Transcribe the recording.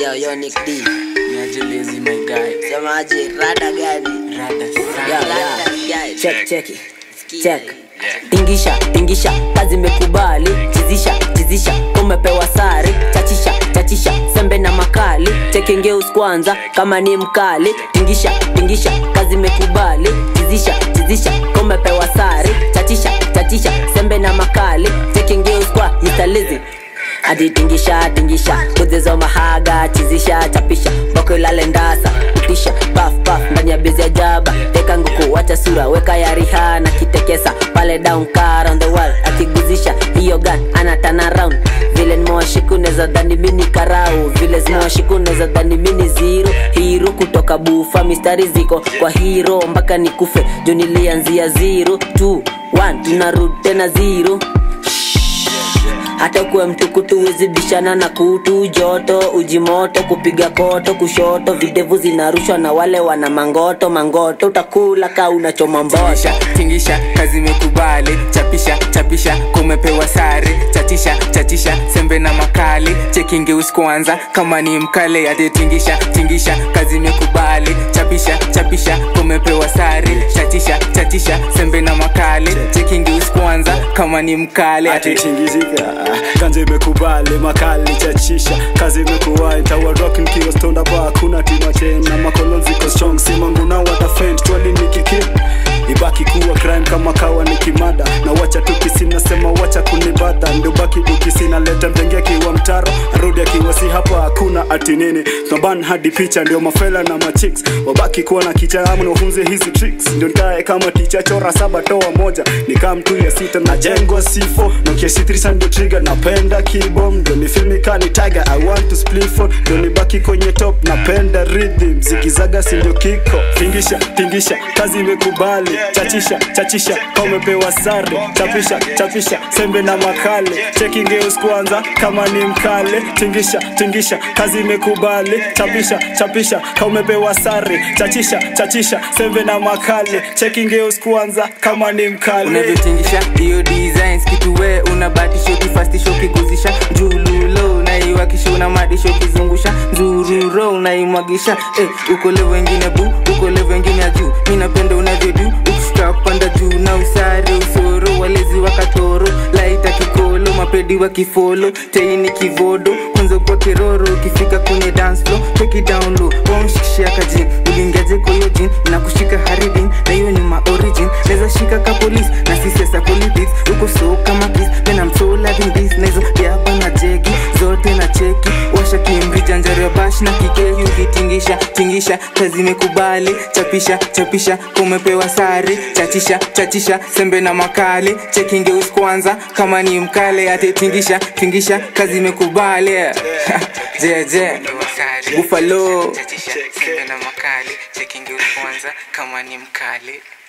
Yo, yo, Nick D. Niaje lazy my guy. Semaje, rada gani? Rada Yo, sana. rada gani? check check Sikiza check hii. tingisha tingisha kazi imekubali chizisha chizisha kumepewa sare chachisha chachisha sembe na makali chekengeus kwanza kama ni mkali tingisha tingisha kazi imekubali chizisha chizisha kumepewa sare chachisha chachisha sembe na makali chekengeus kwa Mr. Lizzy hadi tingisha tingisha kuzizo mahaga chizisha chapisha boko ilale ndasa kutisha paf paf ndani ya bezi ya jaba teka nguku wacha sura weka ya rihana kitekesa pale down car on the wall akiguzisha hiyo gun ana turn around vile nimewashiku neza dhani mini karau vile zimewashiku neza dhani mini zero hiro kutoka bufa mistari ziko kwa hiro mpaka nikufe jo nilianzia zero 2 1 tunarudi tena zero hata kuwe mtukutu wezibishana na kutu joto ujimoto kupiga koto kushoto videvu zinarushwa na wale wana mangoto mangoto utakula ka unachoma mbosha Tingisha, tingisha, kazi imekubali. Chapisha, chapisha, kumepewa sare. Chachisha, chachisha, sembe na makali. Chekingeusi kwanza kama ni mkale. Ate tingisha, tingisha, kazi imekubali. Chapisha, chapisha, kumepewa sare. Chachisha, chachisha, sembe na makali. Chekingeusi kwanza kama ni mkale. Ate tingizika kanje imekubali makali chachisha kazi imekuwa itawa rockin kiwa stonda ba hakuna tima tena makolon ziko strong simangu na watafend twali nikiki ibaki kuwa crime kama kawa ni kimada na wacha tukisi nasema wacha kunibada ndio baki ukisi naleta mtenge akiwa mtaro arudi akiwa si hapa hakuna ati nini tunaban hadi picha ndio mafela na machicks wabaki kuwa na kicha amu nafunze hizi tricks ndio nikae kama ticha chora saba toa moja nikaa mtu ya sita na jengwa sifo nokia c3 ndio trigger napenda kibom ndio ni filmi kani tiger i want to split for ndio nibaki kwenye top napenda rhythm zikizaga si ndio kiko tingisha tingisha kazi imekubali chachisha chachisha kama umepewa sare chapisha chapisha sembe na makale chekingeus kwanza kama ni mkale tingisha tingisha kazi imekubali chapisha chapisha kama umepewa sare chachisha chachisha sembe na makale chekingeus kwanza kama ni mkale unavyotingisha hiyo designs kitu we unabatisha ukifastisha ukiguzisha njululo unaiwakisha unamadisha ukizungusha nzururo unaimwagisha eh, uko levo wengine bu uko levo wengine ya juu mi napenda unavyodu ukifika kupanda juu na usare usoro walezi wakatoro laita kikolo mapedi wa kifolo teini kivodo kwanza kwa kiroro ukifika kwenye dance floor take it down low wamshikishia kajin ulingeje kwa hiyo jin na kushika haridin na hiyo nyuma origin naweza shika ka police na si sasa politics uko so kama kiss then I'm so loving this na hizo yapa na jegi zote na cheki washa kimrija njaro ya bash na kikeki ukitingisha tingisha kazi imekubali chapisha chapisha kumepewa sare chachisha chachisha sembe na makali chekingeus kwanza kama ni mkale ate tingisha tingisha kazi imekubali je je buffalo sembe na makali chekingeus kwanza kama ni mkali